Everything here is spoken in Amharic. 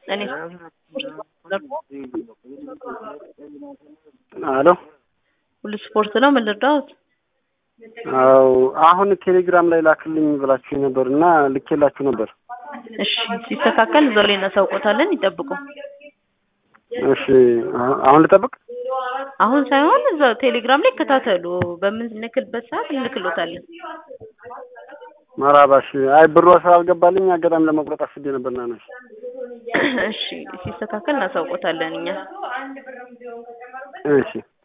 እኔ አሎ ሁሉ ስፖርት ነው። ምን ልርዳዎት? አው አሁን ቴሌግራም ላይ ላክልኝ ብላችሁ ነበር እና ልኬላችሁ ነበር። እሺ ሲስተካከል እዛው ላይ እናሳውቆታለን። ይጠብቁ። እሺ አሁን- አሁን ልጠብቅ? አሁን ሳይሆን እዛው ቴሌግራም ላይ ይከታተሉ። በምንልክልበት ሰዓት እንልክሎታለን። መራባሽ አይ ብሩ ስላልገባልኝ አጋጣሚ ለመቁረጥ አስቤ ነበርና ነው። እሺ ሲስተካከል እናሳውቆታለን እኛ እሺ